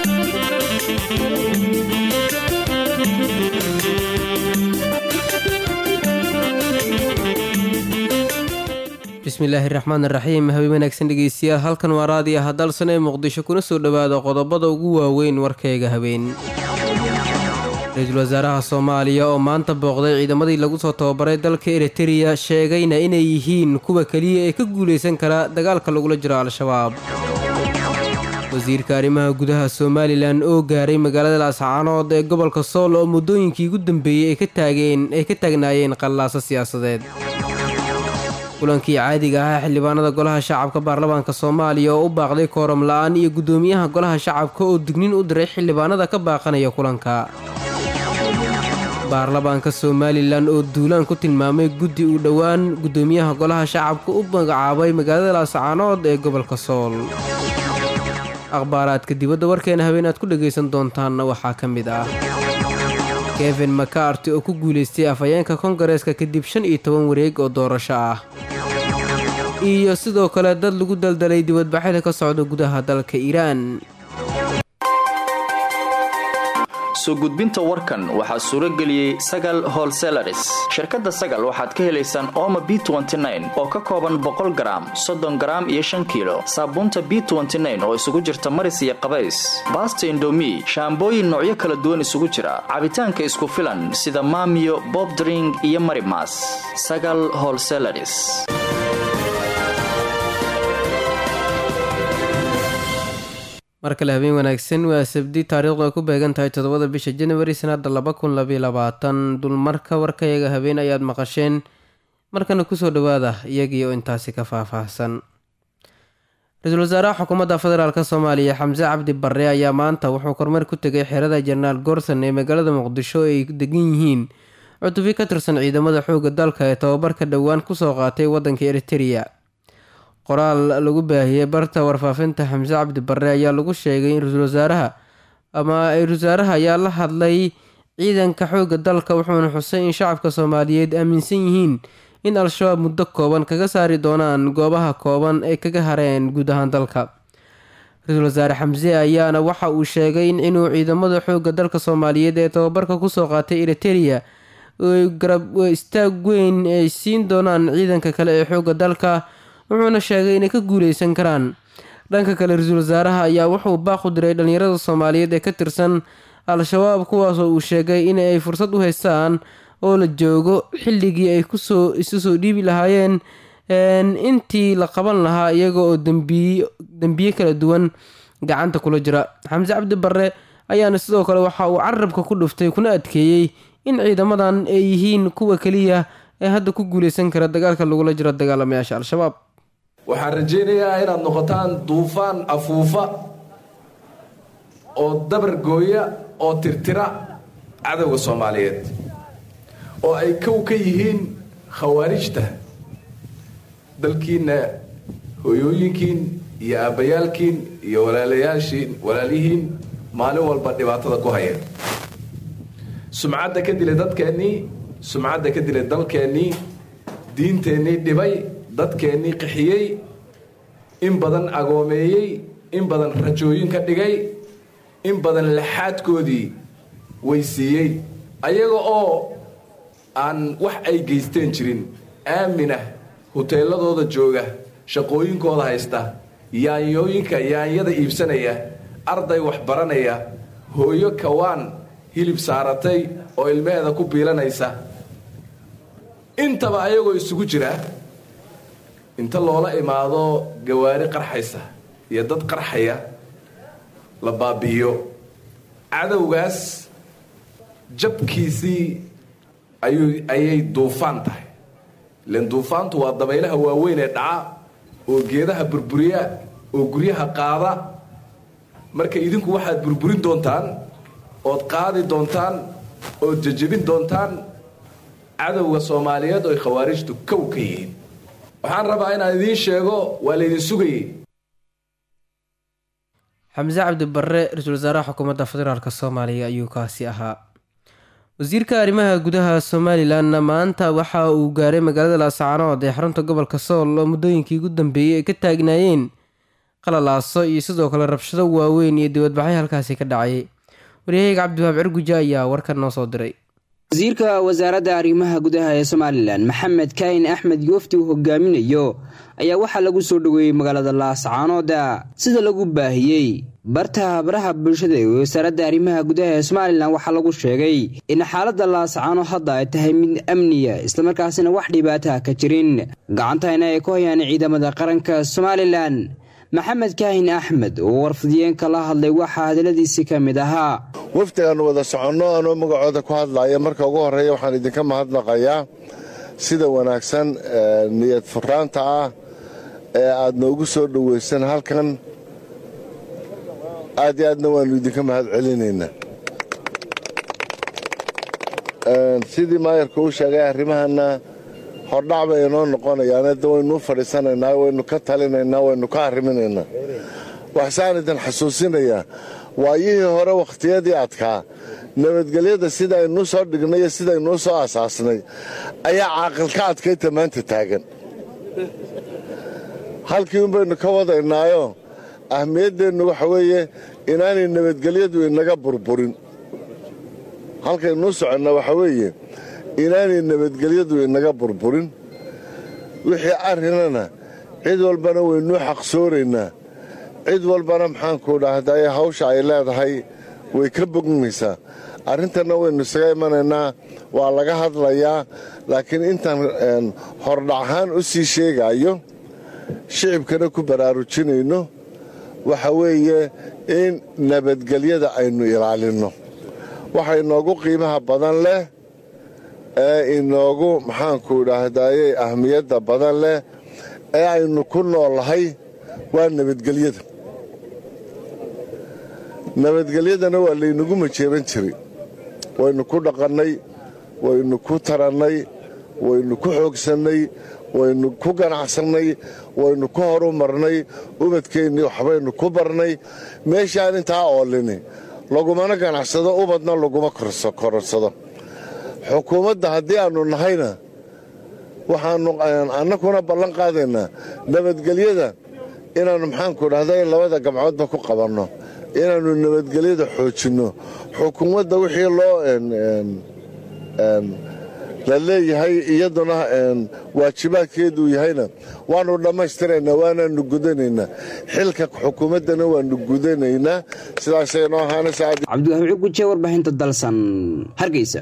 bismillaahi raxmaan raxiim habe wanaagsan dhegeystayaal halkan waa raadiya hadalsan ee muqdisho kuna soo dhowaada qodobada ugu waaweyn warkayga habeen ra-iisul wasaaraha soomaaliya oo maanta booqday ciidamadii lagu soo tababaray dalka eritereya sheegayna inay yihiin kuwa keliya ee ka guulaysan kara dagaalka lagula jiro al-shabaab wasiirka arrimaha gudaha somalilan oo gaaray magaalada laascaanood ee gobolka sool oo muddooyinkii ugu dambeeyey ay ka taageen ay ka taagnaayeen qallaaso siyaasadeed kulankii caadiga ahaa xildhibaanada golaha shacabka baarlamaanka soomaaliya oo u baaqday kooram la-aan iyo guddoomiyaha golaha shacabka oo dignin u diray xildhibaanada ka baaqanaya kulanka baarlamaanka somalilan oo duulaan ku tilmaamay guddi uu dhowaan guddoomiyaha golaha shacabka u magacaabay magaalada laascaanood ee gobolka sool akhbaaraadka dibadda warkeena habeen aad ku dhagaysan doontaanna waxaa ka mid ah kevin macarty oo ku guulaystay afhayeenka kongareeska kadib shan iyo toban wareeg oo doorasho ah iyo sidoo kale dad lagu daldalay dibadbaxyada ka socda gudaha dalka iiraan soo gudbinta warkan waxaa suuro geliyey sagal holselaris shirkadda sagal waxaad ka helaysaan ooma b oo ka kooban boqol garaam soddon garaam iyo shan kiilo saabuunta b oo isugu jirta maris iyo qabays baasta indomi shaambooyin noocyo kala duwan isugu jira cabitaanka isku filan sida maamiyo bobdring iyo marimas sagal holselaris mar kale habeen wanaagsan waa sabdi taariikhdu ay ku beegan tahay toddobada bisha januari sanada laba kun labaiyo labaatan dulmarka warkayaga habeen ayaad maqasheen markana kusoo dhowaada iyagii oo intaasi ka faahfaahsan ra-iisul wasaaraha xukuumadda federaalk soomaaliya xamse cabdi barre ayaa maanta wuxuu kormeer ku tegay xerada jenaraal gorson ee magaalada muqdisho ay degan yihiin cutubyo ka tirsan ciidamada xoogga dalka ee tababarka dhowaan kusoo qaatay waddanka eritereya qoraal lagu baahiyey barta warfaafinta xamse cabdi barre ayaa lagu sheegay in ra-iisul wasaaraha ama ra-isul wasaaraha ayaa la hadlay ciidanka xoogga dalka wuxuuna xusay in shacabka soomaaliyeed aaminsan yihiin in al-shabaab muddo kooban kaga saari doonaan goobaha kooban ay kaga hareen guud ahaan dalka ra-iisul wasaare xamse ayaana waxa uu sheegay in inuu ciidamada xoogga dalka soomaaliyeed ee tababarka kusoo qaatay eritereya garab istaag weyn ay siin doonaan ciidanka kale ee xoogga dalka wuxuuna sheegay inay ka guuleysan karaan dhanka kale ra-iisul wasaaraha ayaa wuxuu baaq u diray dhallinyarada soomaaliyeed ee ka tirsan al-shabaab kuwaasoo uu sheegay in ay fursad u haystaan oo la joogo xilligii ay kusoo isu soo dhiibi lahaayeen intii la qaban lahaa iyaga oo dembiye kala duwan gacanta kula jira xamse cabdi barre ayaana sidoo kale waxa uu carabka ku dhuftay kuna adkeeyey in ciidamadan ay yihiin kuwa keliya ee hadda ku guuleysan kara dagaalka lagula jiro dagaalamayaasha al-shabaab waxaan rajaynayaa inaad noqotaan duufaan afuufa oo dabar gooya oo tirtira cadowga soomaaliyeed oo ay kow ka yihiin khawaarijta dalkiinna hooyooyinkiin iyo aabbayaalkiin iyo walaalayaashiin walaalihiin maalin walba dhibaatada ku haya sumcadda ka dilay dadkeennii sumcadda ka dilay dalkeennii diinteennii dhibay dadkeennii qixiyey in badan agoomeeyey in badan rajooyin ka dhigay in badan laxaadkoodii weysiiyey ayaga oo aan wax ay geysteen jirin aaminah huteeladooda jooga shaqooyinkooda haysta yaanyooyinka yaanyada iibsanaya arday wax baranaya hooyo kawaan hilib saaratay oo ilmaheeda ku biilanaysa intaba ayagoo isugu jira inta loola imaado gawaari qarxaysa iyo dad qarxaya la baabi'iyo cadowgaas jabkiisii ayuu ayay duufaan tahay ilan duufaantu waa dabaylaha waaweyn ee dhaca oo geedaha burburiya oo guryaha qaada marka idinku waxaad burburin doontaan ood qaadi doontaan ood jejebin doontaan cadowga soomaaliyeed oo ay khawaarijtu kow ka yihiin waxaan rabaa inaan idiin sheego waa laydin sugayey xamse cabdi barre ra-iisul wasaaraha xukuumadda federaalk soomaaliya ayuu kaasi ahaa wasiirka arrimaha gudaha somalilanna maanta waxa uu gaaray magaalada laascaanood ee xarunta gobolka sool oo muddooyinkii ugu dambeeyey ay ka taagnaayeen qalalaaso iyo sidoo kale rabshado waaweyn iyo dibadbaxyo halkaasi ka dhacayay waryahayga cabdiwahaab cirguja ayaa warkan noo soo diray wasiirka wasaaradda arrimaha gudaha ee somalilan maxamed kaahin axmed yoofti uu hogaaminayo ayaa waxaa lagu soo dhoweeyey magaalada laascaanooda sida lagu baahiyey barta baraha bulshada ee wasaaradda arrimaha gudaha ee somalilan waxaa lagu sheegay in xaaladda laascaano hadda ay tahay mid amniya islamarkaasina wax dhibaataha ka jirin gacantayna ay ku hayaan ciidamada qaranka somalilan maxamed kaahin axmed oo warfidiyeenka la hadlay waxaa hadaladiisii ka mid ahaa wafdigaan wada soconno anoo magacooda ku hadlaaya marka ugu horreeya waxaan idinka mahadnaqayaa sida wanaagsan niyad furaanta ah ee aad noogu soo dhowaysan halkan aad iyo aadna waannu idinka mahad celinaynaa sidii maayarka uu sheegay arrimahana hordhac bay inoo noqonayaan hadda waynuu fadhiisanaynaa waynu ka talinaynaa waynu ka arriminaynaa waxsaan idin xasuusinayaa waayihii hore wakhtiyadii adkaa nabadgelyada sidaynuu soo dhignay iyo sidaynuu soo asaasnay ayaa caaqilka adkayta maanta taagan halkii unbaynu ka wadaynaayo ahmiyaddeennu waxa weeye inaanay nabadgelyadu inaga burburin halkaynuu soconna waxa weeye inaanay nabadgelyadu inaga burburin wixii arrinana cid walbana waynuu xaqsooraynaa cid walbana maxaanku dhahday hawsha ay leedahay way ka bognaysaa arrintanna waynu isaga imanaynaa waa laga hadlayaa laakiin intaan hordhacahaan u sii sheegaayo shicibkana ku baraarujinayno waxa weeye in nabadgelyada aynu ilaalinno waxa inoogu qiimaha badan leh ee inoogu maxaanku dhahdaye ahmiyadda badan leh ee aynu ku noolahay waa nabadgelyada nabadgelyadana waa laynagu majeeban jiray waynu ku dhaqannay waynu ku tarannay waynu ku xoogsannay waynu ku ganacsannay waynu ku horumarnay ubadkeennii waxbaynu ku barnay meeshaan intaa oolini lagumana ganacsado ubadna laguma kororsado xukuumadda haddii aannu nahayna waxaannu annakuna ballan qaadaynaa nabadgelyada inaannu maxaanku dhahday labada gamcoodba ku qabanno inaannu nabadgelyada xoojinno xukuumadda wixii loo la leeyahay iyaduna waajibaadkeeduu yahayna waannu dhammaystiraynaa waanaannu gudanaynaa xilka xukuumaddana waannu gudanaynaa sidaasay noo cabdiwahaab cuguje warbaahinta dalsan hargeysa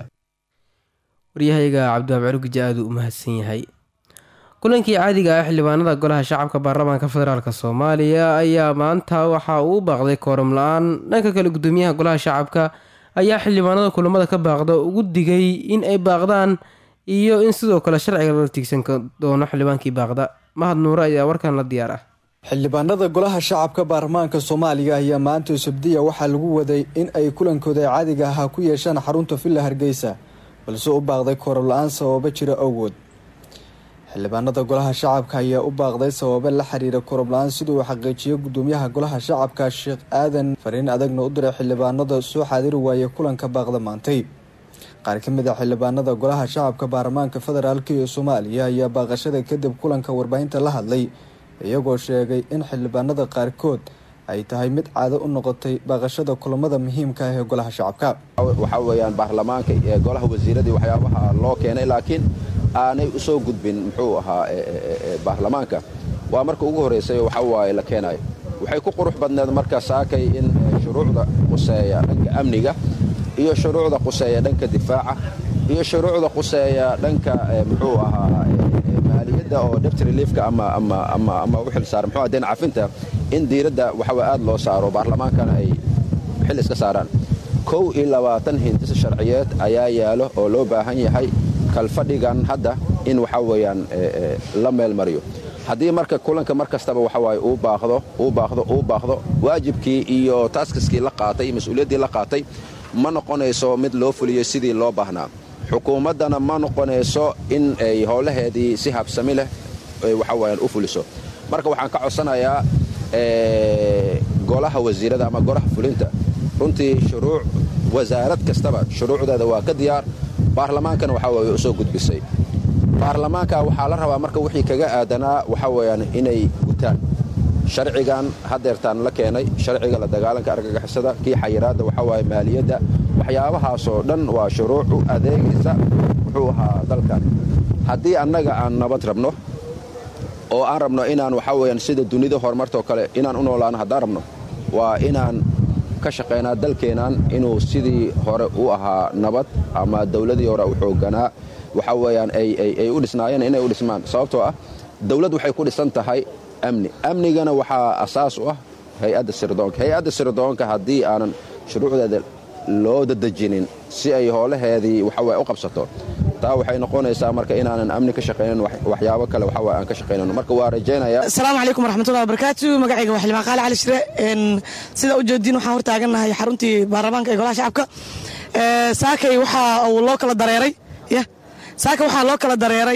waryahayga cabdiwahaab cirguje aaduu u mahadsan yahay kulankii caadiga ah xildhibaanada golaha shacabka baarlamaanka federaalk soomaaliya ayaa maanta waxa uu baaqday kooram la-aan dhanka kale gudoomiyaha golaha shacabka ayaa xildhibaanada kulamada ka baaqda ugu digay in ay baaqdaan iyo in sidoo kale sharciga lala tiigsan doono xildhibaankii baaqda mahad nuure ayaa warkan la diyaar ah xildhibaanada golaha shacabka baarlamaanka soomaaliya ayaa maanta sabdiya waxaa lagu waday in ay kulankooda caadiga ahaa ku yeeshaan xarunta villa hargeysa balse u baaqday kooram la-aan sababo jira awgood xildhibaanada golaha shacabka ayaa u baaqday sababo la xiriira kooram la-aan siduu uu xaqiijiyay gudoomiyaha golaha shacabka sheekh aadan fariin adagna u diray xildhibaanada soo xaadiri waayay kulanka baaqda maantay qaar ka mid a xildhibaanada golaha shacabka baarlamaanka federaalk ee soomaaliya ayaa baaqashada kadib kulanka warbaahinta la hadlay iyagoo sheegay in xildhibaanada qaarkood ay tahay mid caado u noqotay baaqashada kulamada muhiimka ah ee golaha shacabka waxaa weyaan baarlamaanka ee golaha wasiiradii waxyaabaha loo keenay laakiin aanay usoo gudbin muxuu ahaa baarlamaanka waa marka ugu horreysay waxa waaye la keenayo waxay ku qurux badneed marka saakay in shuruucda quseeya dhanka amniga iyo shuruucda quseeya dhanka difaaca iyo shuruucda quseeya dhanka muxuu ahaa maaliyadda oo debt reliefka ama ama ama ama u xil saara muxuu deen cafinta in diiradda waxawaa aad loo saaro baarlamaankana ay xil iska saaraan kow iyo labaatan hindis sharciyeed ayaa yaalo oo loo baahan yahay kalfadhigan hadda in waxa weeyaan la meel mariyo haddii marka kulanka mar kastaba waxa waaye uu baaqdo uu baaqdo uu baaqdo waajibkii iyo taaskiskii la qaatay iyo mas-uuliyaddii la qaatay ma noqonayso mid loo fuliyo sidii loo baahnaa xukuumaddana ma noqonayso in ay howlaheedii si habsami leh waxa weyaan u fuliso marka waxaan ka codsanayaa golaha wasiirada ama golaha fulinta runtii shuruuc wasaarad kastaba shuruucdeeda waa ka diyaar baarlamaankana waxaa way usoo gudbisay baarlamaanka waxaa la rabaa marka wixii kaga aadanaa waxaa weyaan inay gutaan sharcigan hadeertaan la keenay sharciga la dagaalanka argagixisada kii xayiraadda waxaa waaye maaliyadda waxyaabahaasoo dhan waa shuruuc u adeegaysa muxuu ahaa dalkan haddii annaga aan nabad rabno oo aan rabno inaan waxaa weyaan sida dunida horumartoo kale inaan u noolaano haddaan rabno waa inaan ka shaqaynaa dalkeennan inuu sidii hore u ahaa nabad ama dawladii hore u xoogganaa waxaa weeyaan ay u dhisnaayeen inay u dhismaan sababtoo ah dawlad waxay ku dhisan tahay amni amnigana waxaa asaas u ah hay-adda sirdoonka hay-adda sirdoonka haddii aanan shuruucdeeda loo dadejinin si ay hoolaheedii waxaweye u qabsato taa waxay noqonaysaa marka inaanan amni ka shaqaynan waxyaabo kale waxawaye aan ka shaqaynano marka waa rajaynayaa asalaamu calaykum waraxmatullahi wabarakaatu magacayga waa xildhibaan qaali cali shire sida u jeediin waxaan hor taagannahay xaruntii baarlamaanka ee golaha shacabka saakay waxaa uu loo kala dareeray ya saakay waxaa loo kala dareeray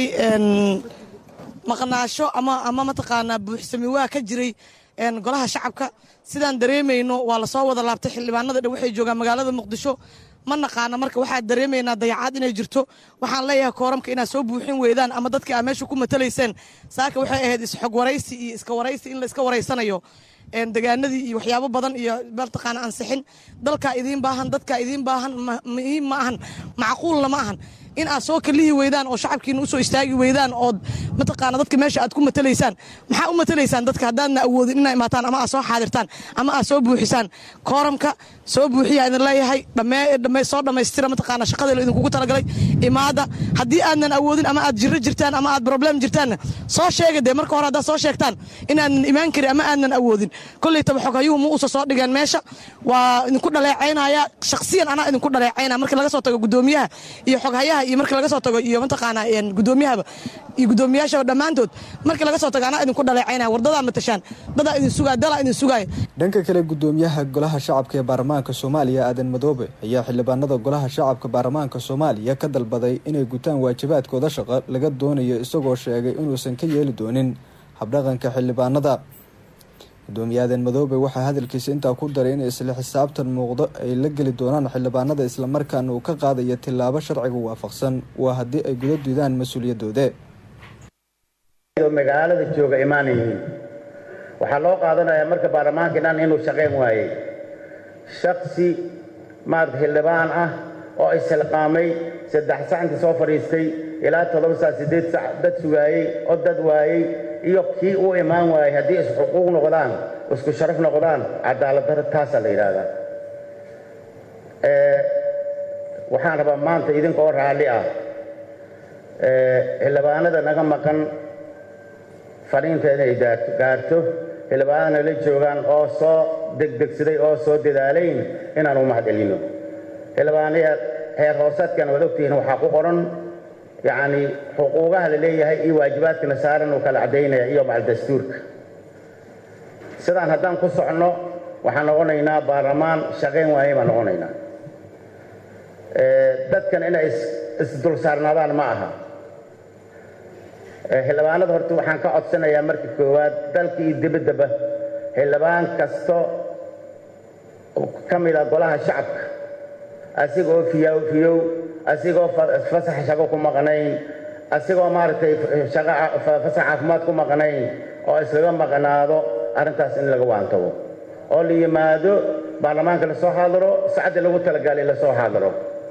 maqnaasho ama ama mataqaanaa buuxsami waa ka jiray golaha shacabka sidaan dareemayno waa lasoo wada laabtay xildhibaanada dhan waxay joogaan magaalada muqdisho ma naqaana marka waxaa dareemaynaa dayacaad inay jirto waxaan leeyahay kooramka inaad soo buuxin weydaan ama dadka aad meesha ku matalayseen saaka waxay ahayd isxog waraysi iyo iska waraysi in la iska waraysanayo degaanadii iyo waxyaabo badan iyo mataqaana ansixin dalkaa idiin baahan dadkaa idiin baahan muhiim ma ahan macquulna ma ahan in aad soo kalihi weydaan oo shacabkiina usoo istaagi weydaan ood mataqaana dadka meesha aad ku matalaysaan maxaa u matalaysaan dadka haddaadna awoodin inaa imaataan ama aad soo xaadirtaan ama aad soo buuxisaan kooramka soo buuxiya idin leeyahay soo dhammaystira mataqaana shaqadii idinkugu talagalay imaada haddii aadnan awoodin ama aad jiro jirtaan ama aad problem jirtaanna soo sheega dee marka hore haddaad soo sheegtaan inaadnan imaan karin ama aadnan awoodin kolley taba xoghayuhu ma uusa soo dhigeen meesha waa idinku dhaleecaynaya shakhsiyan anaa idinku dhaleecaynaya markii laga soo tago guddoomiyaha iyo xoghayaha iyo markii laga soo tago iyo mataqaanaa guddoomiyahaba iyo guddoomiyaashaba dhammaantood markii laga soo tago anaa idinku dhaleecaynaya wardadaa matashaan dadaa idin sugaaya dalaa idin sugaaya dhanka kale guddoomiyaha golaha shacabka ee baarlamaanka soomaaliya aadan madoobe ayaa xildhibaanada golaha shacabka baarlamaanka soomaaliya ka dalbaday inay gutaan waajibaadkooda shaqo laga doonayo isagoo sheegay inuusan ka yeeli doonin habdhaqanka xildhibaanada gudoomiye aadan madoobe waxaa hadalkiisa intaa ku daray in isla xisaabtan muuqdo ay la geli doonaan xildhibaanada islamarkaana uu ka qaadayo tillaabo sharciga waafaqsan waa haddii ay guda diidaan mas-uuliyadooda magaalada jooga imaanayihiin waxaa loo qaadanayaa marka baarlamaanka dhan inuu shaqayn waayey shaksi maarata xildhibaan ah oo isilqaamay saddex sac inta soo fadhiistay ilaa toddoba sac siddeed sac dad sugaayey oo dad waayey iyo kii uu imaan waayey haddii isxuquuq noqdaan isku sharaf noqdaan cadaalad darro taasaa la yidhaahdaa waxaan rabaa maanta idinkoo raalli ah xildhibaanada naga maqan fadhiinta inay gaarto xildhibaanadana la joogaan oo soo degdegsaday oo soo dadaalayn inaan u mahad celino xildhibaanaya heer hoosaadkan waad ogtihiin waxaa ku qoran yacni xuquuqaha la leeyahay iyo waajibaadkana saaran uu kala caddaynaya iyo macal dastuurka sidaan haddaan ku soconno waxaan noqonaynaa baarlamaan shaqayn waaye baan noqonaynaa dadkan inay isdul saarnaadaan ma aha xildhibaanada horta waxaan ka codsanayaa marka koowaad dalka iyo dibaddaba xildhibaan kasto ka mid a golaha shacabka asigoo fiyow fiyow asigoo fasax shaqo ku maqnayn asigoo maaragtay fasax caafimaad ku maqnayn oo iskaga maqnaado arrintaas in laga waantago oo la yimaado baarlamaanka lasoo xaadiro sacaddii lagu talagalay lasoo xaadiro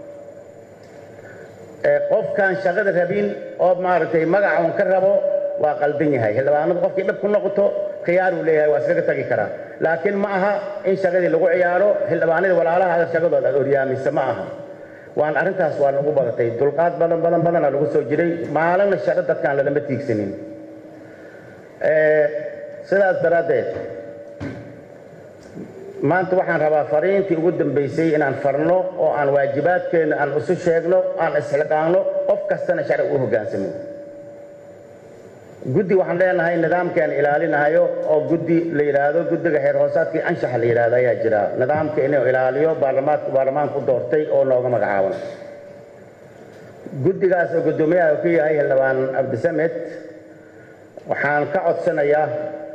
qofkaan shaqada rabin oo maaragtay magaca un ka rabo waa qaldan yahay xildhibaanadu qofkii dhab ku noqoto khiyaar uu leeyahay waa iskaga tagi karaa laakiin ma aha in shaqadii lagu ciyaaro xildhibaanadii walaalaha shaqadooda aad oryaamisa ma aha waan arrintaas waa nagu badatay dulqaad badan badan badanaa lagu soo jiray maalinna shaqo dadkaan lalama tiigsanin sidaas daraaddeed maanta waxaan rabaa fariintii ugu dambaysay inaan farno oo aan waajibaadkeenna aan isu sheegno aan isxilqaanno qof kastana sharci u hoggaansamo guddi waxaan leenahay nidaamkaan ilaalinahayo oo guddi la yidhaahdo guddiga xeer hoosaadkii anshaxa la yidhaahdo ayaa jira nidaamka inuu ilaaliyo baarlamaanku baarlamaanku doortay oo nooga magacaaban guddigaas oo guddoomiyaha ku yahay xildhibaan cabdisamed waxaan ka codsanayaa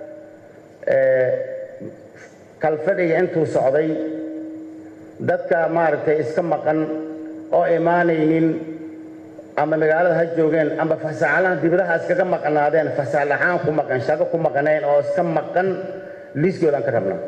kalfadhiga intuu socday dadka maaragtay iska maqan oo imaanaynin ama magaalada ha joogeen ama fasaxalahan dibadaha iskaga maqnaadeen fasax laxaan ku maqan shaqo ku maqnayn oo iska maqan liiskoodaan ka rabnaa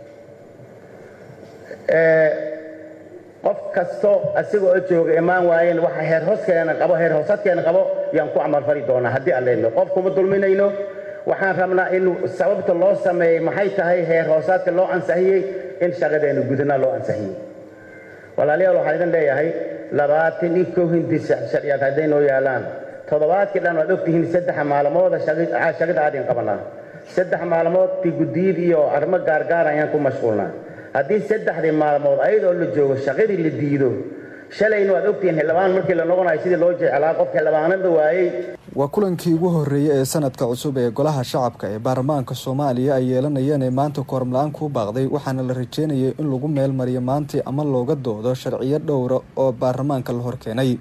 qof kasto asigoo jooga imaan waayeen waxa heer hooskeena qabo heer hoosadkeena qabo yaan ku camalfali doonaa haddii aan leedno qof kuma dulminayno waxaan rabnaa in sababta loo sameeyey maxay tahay heer hoosaadka loo ansixiyey in shaqadeenu gudana loo ansixiyey walaalayaal waxaan idin leeyahay labaatan iyo kow hindi sharciyaad hadday noo yaalaan toddobaadkii dhan waad ogtihiin saddex maalmooda shaqada aadin qabanaa saddex maalmood ti guddiyid iyo arrimo gaargaar ayaan ku mashquulnaa haddii saddexdii maalmood ayadoo la joogo shaqadii la diido shalayna waad ogtihiin xildhibaan markii la noqonayo sidii loo jeclaa qof xildhibaanada waayey waa kulankii ugu horreeyey ee sanadka cusub ee golaha shacabka ee baarlamaanka soomaaliya ay yeelanayeen ee maanta koormla-aan kuu baaqday waxaana la rajeynayay in lagu meel mariyo maantii ama looga doodo sharciyo dhowra oo baarlamaanka la horkeenay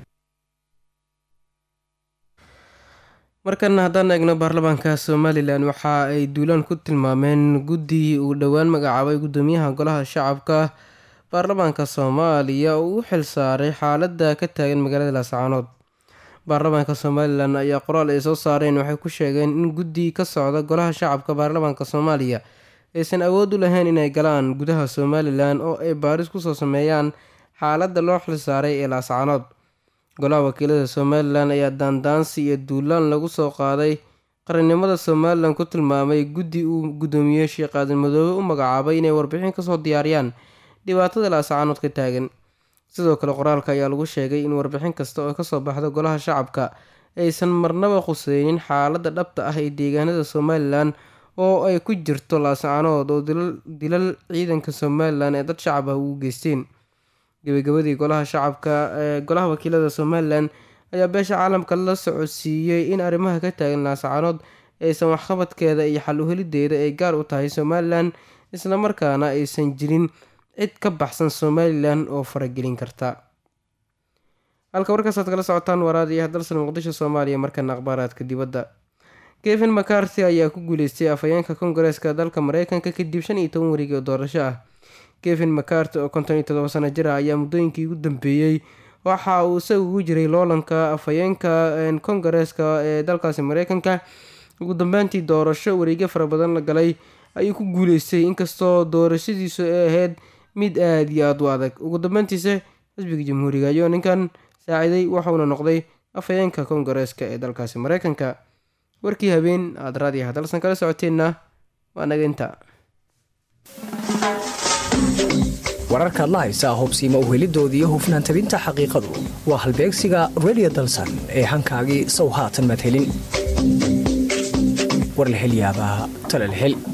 markana haddaan eegno baarlamaanka somalilan waxa ay duulaan ku tilmaameen guddi uu dhowaan magacaabay guddoomiyaha golaha shacabka baarlamaanka soomaaliya oo u xil saaray xaaladda ka taagan magaalada laascaanood baarlamaanka somalilan ayaa qoraal ay soo saareen waxay ku sheegeen in guddi ka socda golaha shacabka baarlamaanka soomaaliya aysan awood u lahayn inay galaan gudaha somalilan oo ay baaris kusoo sameeyaan xaaladda loo xil saaray ee laascaanood golaha wakiilada somalilan ayaa daandaansi iyo duulaan lagu soo qaaday qarannimada somalilan ku tilmaamay guddi uu guddoomiye sheekh aadan madoobe u magacaabay inay warbixin kasoo diyaariyaan dhibaatada laascaanood ka taagan sidoo kale qoraalka ayaa lagu sheegay in warbixin kasta oo kasoo baxda golaha shacabka aysan marnaba khuseynin xaaladda dhabta ah ee deegaanada somalilan oo ay ku jirto laascaanood oo dilal ciidanka somalilan ee dad shacab ah ugu geysteen gabagabadii golaha shacabka ee golaha wakiilada somalilan ayaa beesha caalamka la socodsiiyey in arrimaha ka taagan laascaanood aysan waxqabadkeeda iyo xal uhelideeda ay gaar u tahay somalilan islamarkaana aysan jirin cid ka baxsan somalilan oo faragelin karta halka warkaasaad kala socotaan waraadiyaha dalsan muqdisho soomaaliya markana akhbaaraadka dibadda kevin macarty ayaa ku guuleystay afhayeenka kongareeska dalka mareykanka kadib shan iyo toban wareegi oo doorasho ah kevin macarty oo konton iyo todoba sano jir ah ayaa muddooyinkii ugu dambeeyey waxa uu isaga ugu jiray loolanka afhayeenka kongareeska ee dalkaasi mareykanka ugu dambeyntii doorasho wareegyo fara badan la galay ayuu ku guuleystay inkastoo doorashadiisu ay ahayd mid aada iyo aada u adag ugu dambeyntiisa xisbiga jamhuuriga ayuu ninkan saaciday waxauna noqday afhayeenka kongareeska ee dalkaasi mareykanka warkii habeen aada raadiyaha dalsan kala socoteenna waa naga inta wararkaad la haysaa hubsiima uhelidoodii iyo hufnaan tabinta xaqiiqadu waa halbeegsiga redio dalsan ee hankaagii sow haatan madhelin warlahelyaabaa talalhel